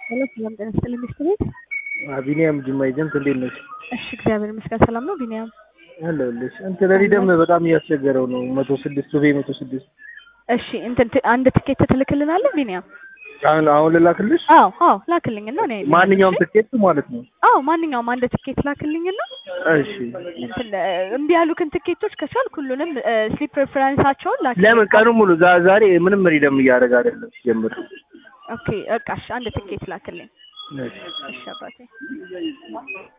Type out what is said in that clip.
ሄሎ ሰላም ጤና ይስጥልኝ ሚስት ቤት። ቢኒያም ጅማ ኤጀንት እንዴት ነሽ? እሺ እግዚአብሔር ይመስገን ሰላም ነው ቢኒያም። አለሁልሽ። እንትን ሪደም በጣም እያስቸገረው ነው። መቶ ስድስት ሱቤ መቶ ስድስት እሺ እንትን ት- አንድ ትኬት ትልክልናለህ ቢኒያም? አሁን አሁን ልላክልሽ? አዎ አዎ ላክልኝና እኔ ማንኛውም ትኬት ማለት ነው። አዎ ማንኛውም አንድ ትኬት ላክልኝና እሺ እንትን እ፣ እምቢ ያሉክን ትኬቶች ከቻልክ ሁሉንም ስሊፕ ፕሬፈረንሳቸውን ላክልኝ። ለምን ቀኑን ሙሉ ዛ- ዛሬ ምንም ሪደም እያደረገ አይደለም ሲጀምር። ኦኬ በቃ እሺ አንድ ትኬት ላክልኝ። እሺ እሺ አባቴ